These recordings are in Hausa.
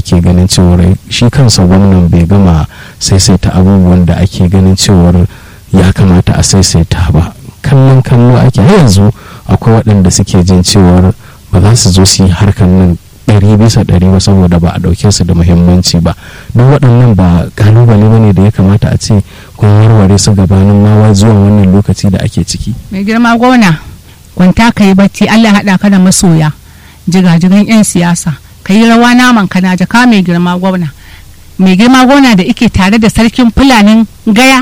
ake ganin cewar shi kansa gwamnan bai gama saisaita abubuwan da ake ganin cewar ya kamata a saisaita ba kallon kallo ake har yanzu akwai waɗanda suke jin cewar ba za su zo su yi harkar nan ɗari bisa ɗari ba saboda ba a ɗauke su da muhimmanci ba duk waɗannan ba kalubale ba ne da ya kamata a ce kun warware su gabanin mawa zuwa wannan lokaci da ake ciki mai girma gona kwanta ka yi bacci allah haɗa ka da masoya jigajigan 'yan siyasa ka yi rawa naman ka na jaka mai girma gwamna mai girma gwamna da ike tare da sarkin fulanin gaya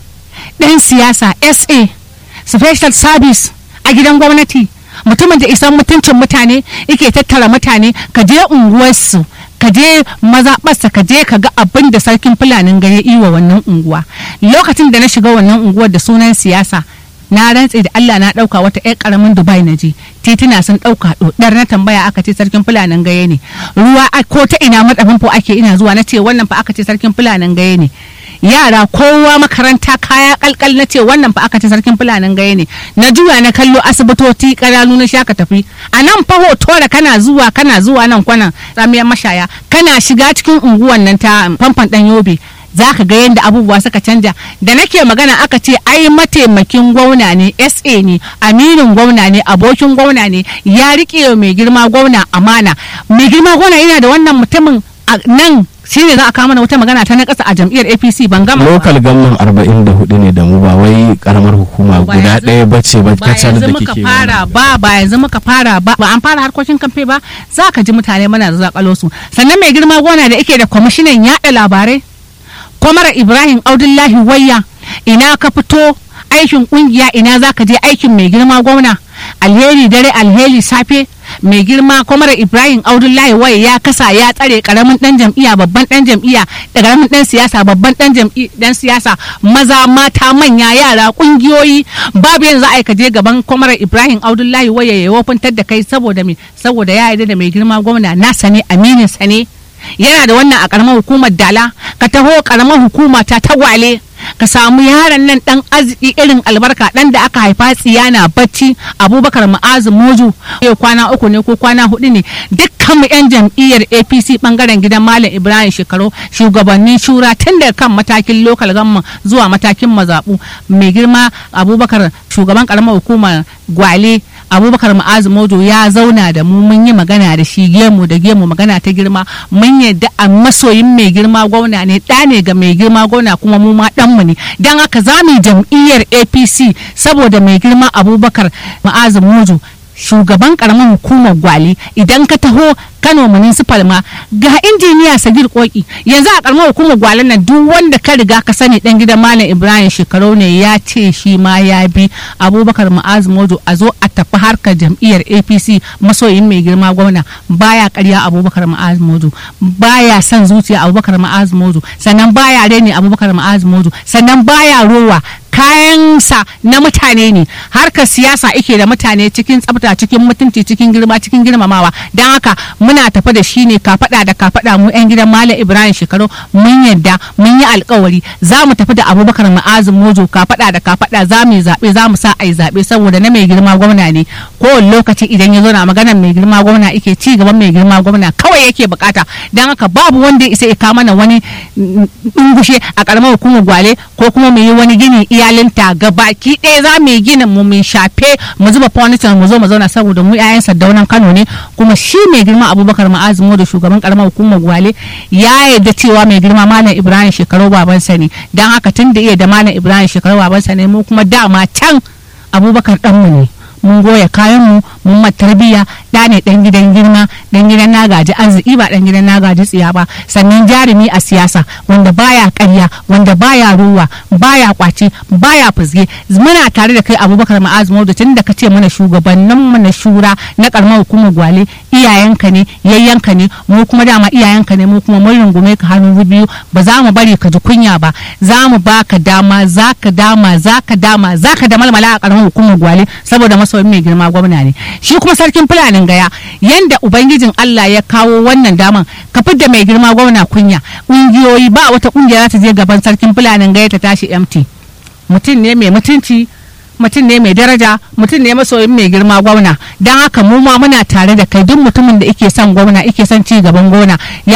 ɗan siyasa sa special service a gidan gwamnati mutumin da isan mutuncin mutane yake tattara mutane ka je unguwarsu ka je mazaɓarsa ka je ka ga abin da sarkin fulanin gaya iwa wannan unguwa lokacin da na shiga wannan unguwar da sunan siyasa na rantse da Allah na ɗauka wata 'yar ƙaramin Dubai na je tituna sun ɗauka ɗodar na tambaya aka ce sarkin fulanin gaye ne ruwa ko ta ina madafin po ake ina zuwa na ce wannan fa aka ce sarkin fulanin gaye ne yara kowa makaranta kaya kalkal na ce wannan fa aka ce sarkin fulanin gaye ne na juya na kallo asibitoci karanu na shaka tafi a nan fa hoto da kana zuwa kana zuwa nan kwanan tsamiyar mashaya kana shiga cikin unguwan nan ta famfan dan yobe za ka ga yadda abubuwa suka canja da nake magana aka ce ai mataimakin gwamna ne sa ne aminin gwamna ne abokin gwamna ne ya rike mai girma gwamna amana mai girma gwamna yana da wannan mutumin nan shi ne za a kama wata magana ta na ƙasa a jam'iyyar apc ban gama lokal gamman arba'in da hudu ne da mu ba wai karamar hukuma guda ɗaya bace ba kacal da kike fara ba ba yanzu muka fara ba ba an fara harkokin kamfe ba za ka ji mutane mana da zakalo su sannan mai girma gona da yake da kwamishinan yaɗa labarai kwamara ibrahim audullahi wayya ina ka fito aikin kungiya ina za ka je aikin mai girma gwamna alheri dare alheri safe mai girma kwamara ibrahim audullahi waya ya kasa ya tsare karamin dan jam'iyya babban dan jam'iyya da karamin dan siyasa babban dan dan siyasa maza mata manya yara kungiyoyi babu yanzu za a ka je gaban kwamara ibrahim audullahi waya ya wofintar da kai saboda me saboda ya yarda da mai girma gwamna nasa ne aminin sa ne yana da wannan a karamar hukumar dala ka taho karamar hukuma ta tagwale ka samu yaron nan dan arziki irin albarka dan da aka haifa tsiyana bacci abubakar ma'azu moju yau kwana uku ne ko kwana hudu ne dukkan mu yan jam'iyyar apc bangaren gidan malam ibrahim shekaru shugabannin shura tun daga kan matakin lokal gamman zuwa matakin mazabu mai girma abubakar shugaban karamar hukumar gwale abubakar ma'azu mojo ya zauna da mu mun yi magana da shi gemu da gemu magana ta girma mun yadda a masoyin mai girma gwamna ne ɗa ne ga mai girma gwamna kuma mu ma ɗanmu ne don haka za mu jam'iyyar apc saboda mai girma abubakar ma'azu mojo shugaban karamin hukumar gwale idan ka taho kano municipal ma ga injiniya sagir koki yanzu a karamar hukumar gwale nan duk wanda ka riga ka sani dan gidan malam ibrahim shekaru ne ya ce shi ma ya bi abubakar ma'az mojo a zo a tafi harkar jam'iyyar apc masoyin mai girma gwamna baya karya abubakar ma'az mojo baya son zuciya abubakar ma'az mojo sannan baya reni abubakar ma'az mojo sannan baya rowa kayansa na mutane ne harkar siyasa ike da mutane cikin tsafta cikin mutunci cikin girma cikin girmamawa don haka muna tafi da shi ne kafada da kafada mu yan gidan malam ibrahim shekaru mun yadda mun yi alkawari za mu tafi da abubakar ma'azin mojo kafada da kafada za mu yi zaɓe za mu sa a yi zaɓe saboda na mai girma gwamna ne kowane lokaci idan ya zo na maganar mai girma gwamna ike ci gaban mai girma gwamna kawai yake bukata don haka babu wanda ya isa ya mana wani dungushe a karamar hukumar gwale ko kuma mu yi wani gini iyalinta ga baki ɗaya za mu yi ginin mu mun shafe mu zuba furniture mu zo mu zauna saboda mu 'ya'yan sadaunan kano ne kuma shi mai girma abubakar ma'azimu da shugaban karamar hukumar gwale ya yarda cewa mai girma malam ibrahim shekaru babansa ne don haka tun da iya da malam ibrahim shekaru babansa ne mu kuma dama can abubakar ɗanmu ne mun goya kayan mu mun ma tarbiyya da ne dan gidan girma dan gidan na gaji arziki ba dan gidan na gaji tsiya ba sannan jarumi a siyasa wanda baya karya wanda baya ruwa baya kwaci baya fuzge muna tare da kai abubakar ma'az da tun da ka ce mana shugabannin mu na shura na karamar hukumar gwale iyayenka ne yayyanka ne mu kuma dama iyayenka ne mu kuma mun rungume ka hannu biyu ba za mu bari ka ji kunya ba za mu baka dama za ka dama za ka dama za ka da malmala a karamar hukumar gwale saboda masoyin mai girma gwamna ne shi kuma sarkin fulanin gaya yanda ubangijin Allah ya kawo wannan daman ka da mai girma gwamna kunya ƙungiyoyi ba wata ƙungiya za ta je gaban sarkin fulanin gaya ta tashi MT mutum ne mai mutunci mutum ne mai daraja mutum ne masoyin mai girma gwamna don haka mu ma muna tare da kai duk mutumin da ike son gwamna ike son ci gaban gona ya